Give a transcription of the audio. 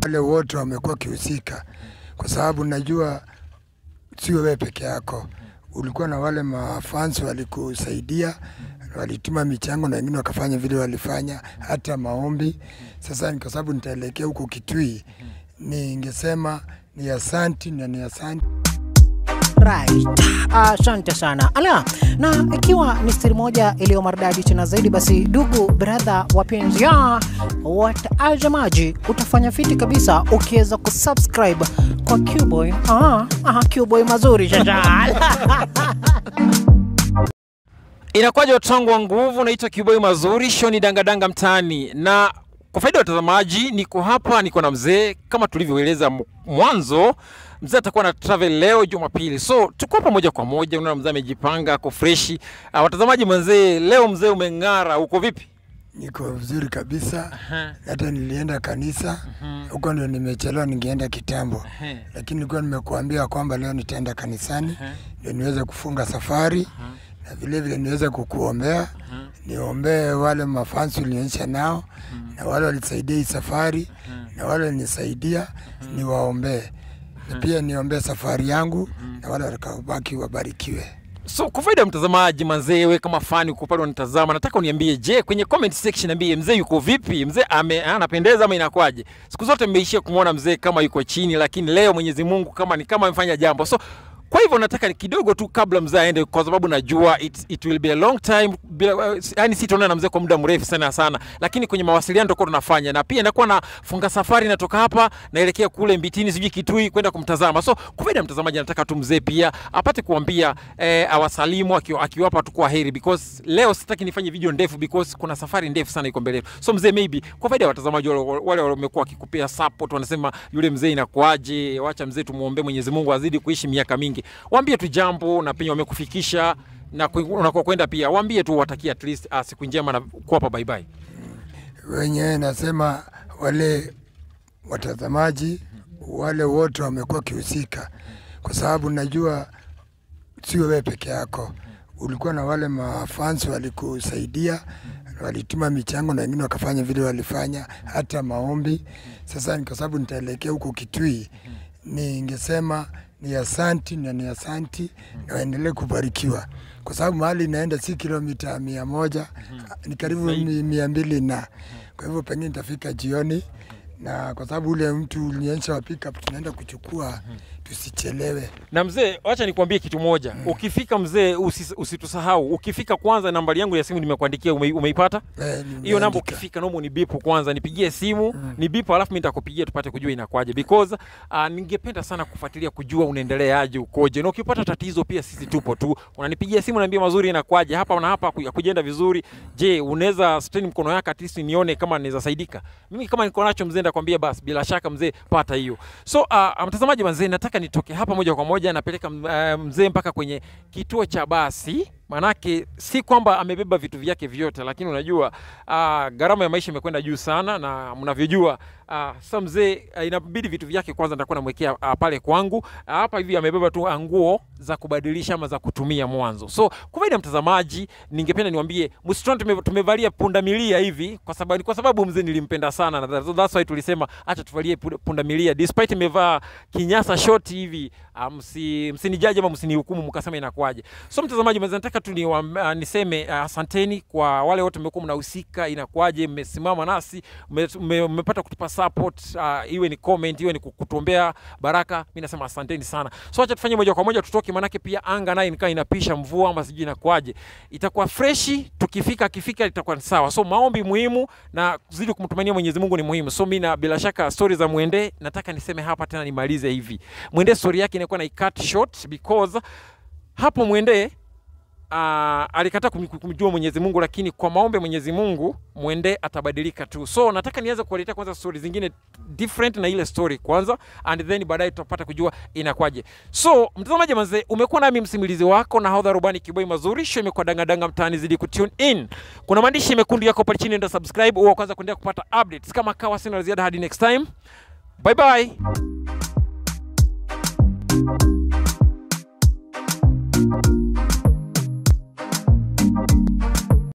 wale wote wamekuwa wakihusika, kwa sababu najua sio wewe peke yako, ulikuwa na wale mafans walikusaidia, walituma michango na wengine wakafanya vile walifanya, hata maombi. Sasa ni kwa sababu nitaelekea huko Kitui, ningesema ni asanti na ni asanti Right. Asante sana. Ala, na ikiwa ni stiri moja iliyo maridadi tena zaidi, basi ndugu brother wapenzi ya watazamaji, utafanya fiti kabisa ukiweza kusubscribe kwa Qboy. Ah, ah, Qboy mazuri shasha. Inakuwaje watu wangu wa nguvu, naitwa Kiboi Mazuri, show ni dangadanga mtaani, na kwa faida ya watazamaji, niko hapa, niko na mzee kama tulivyoeleza m- mwanzo. Mzee atakuwa na travel leo Jumapili, so tuko hapa moja kwa moja. Unaona mzee amejipanga, ako freshi. Uh, watazamaji, mzee leo mzee umeng'ara, uko vipi? niko vizuri kabisa. Hata nilienda kanisa huko, ndio nimechelewa, ningeenda kitambo, lakini nilikuwa nimekuambia kwamba leo nitaenda kanisani ndio niweze kufunga safari na vile vile niweze kukuombea, niombee wale mafansi ulionyesha nao na wale walisaidia hii safari na wale walinisaidia, niwaombee na pia niombee safari yangu na wale watakaobaki wabarikiwe. So kwa faida ya mtazamaji manzee, we kama fani uko pale unatazama, nataka uniambie, je, kwenye comment section niambie mzee yuko vipi? Mzee ame anapendeza ama inakwaje? Siku zote mmeishia kumwona mzee kama yuko chini, lakini leo Mwenyezi Mungu kama ni kama amefanya jambo. So kwa hivyo nataka ni kidogo tu kabla mzee aende, kwa sababu najua it, it will be a long time bila, yani sitaonana na mzee kwa muda mrefu sana sana, lakini kwenye mawasiliano tutakuwa tunafanya, na pia nakuwa na funga safari, natoka hapa naelekea kule Mbitini, sijui Kitui kwenda kumtazama. So kwa faida ya mtazamaji, nataka tu mzee pia apate kuambia eh, awasalimu akiwa- akiwapa tu kwa heri, because leo sitaki nifanye video ndefu because kuna safari ndefu sana iko mbele yetu. So mzee, maybe kwa faida ya watazamaji wale wale wamekuwa wakikupea support, wanasema yule mzee inakuaje, wacha mzee tumuombe Mwenyezi Mungu azidi kuishi miaka mingi, waambie tu jambo na penye wamekufikisha na kwe- unakokwenda pia, waambie tu watakia at least uh, siku njema na kuwapa bye bye. wenyewe nasema wale watazamaji wale wote wamekuwa wakihusika, kwa sababu najua sio wewe peke yako, ulikuwa na wale mafans walikusaidia, walituma michango na wengine wakafanya vile walifanya, hata maombi. Sasa ni kwa sababu nitaelekea huko Kitui, ningesema ni asanti na ni asanti na waendelee kubarikiwa, kwa sababu mahali inaenda si kilomita mia moja ni karibu mi- mia mbili na kwa hivyo pengine nitafika jioni, na kwa sababu ule mtu ulionyesha wa pickup tunaenda kuchukua, tusichelewe. Na mzee, wacha nikwambie kitu moja. Ukifika mzee, usis, usitusahau. Ukifika kwanza, nambari yangu ya simu nimekuandikia, ume, umeipata? Eh, hiyo namba nimeandika. ukifika naomba unibipu kwanza nipigie simu mm. nibipu alafu mimi nitakupigia tupate kujua inakwaje because uh, ningependa sana kufuatilia kujua unaendeleaje ukoje na ukipata tatizo pia sisi tupo tu unanipigia simu naambia mazuri inakwaje hapa na hapa ku- kujenda vizuri je unaweza strain mkono yako at least nione kama naweza saidika mimi kama niko nacho mzee ndakwambia basi bila shaka mzee pata hiyo so uh, mtazamaji mzee nataka nitoke hapa moja kwa moja napeleka uh, mzee mpaka kwenye kituo cha basi manake si kwamba amebeba vitu vyake vyote, lakini unajua uh, gharama ya maisha imekwenda juu sana, na mnavyojua uh, sasa mzee uh, inabidi vitu vyake kwanza nitakuwa namwekea uh, pale kwangu uh, hapa hivi amebeba tu uh, nguo za kubadilisha ama za kutumia mwanzo. So kwa faida ya mtazamaji, ningependa niwaambie msitoni tume, tumevalia pundamilia hivi kwa sababu kwa sababu mzee nilimpenda sana, na that- that's why tulisema acha tuvalie pu- pundamilia despite imevaa kinyasa short hivi uh, msi, msinijaji ama msinihukumu mkasema inakuwaje. So mtazamaji, mwenza nataka tu niwa, uh, niseme uh, asanteni kwa wale wote mmekuwa mnahusika, inakuwaje, mmesimama nasi, mme- mme- mmepata kutupa support uh, iwe ni comment, iwe ni kutuombea baraka. Mimi nasema asanteni sana. So acha tufanye moja kwa moja tutoke, manake pia anga naye nikaa inapisha mvua ama sijui inakuwaje, itakuwa freshi. Tukifika akifika itakuwa ni sawa. So maombi muhimu na kuzidi kumtumania Mwenyezi Mungu ni muhimu. So mimi na bila shaka story za Mwende nataka niseme hapa tena nimalize hivi. Mwende story yake inakuwa na icut short because hapo Mwende uh, alikataa kum- kumjua Mwenyezi Mungu, lakini kwa maombi ya Mwenyezi Mungu Mwende atabadilika tu. So nataka nianze kuwaletea kwanza story zingine different na ile story kwanza, and then baadaye tutapata kujua inakwaje. So mtazamaji manze, umekuwa nami msimulizi wako na hodha rubani Kiboi Mazuri, show imekuwa dangadanga mtaani, zidi kutune in. Kuna maandishi mekundu yako pale chini, enda subscribe uwe wa kwanza kuendelea kupata updates. Kama kawa, sina la ziada hadi next time, bye bye.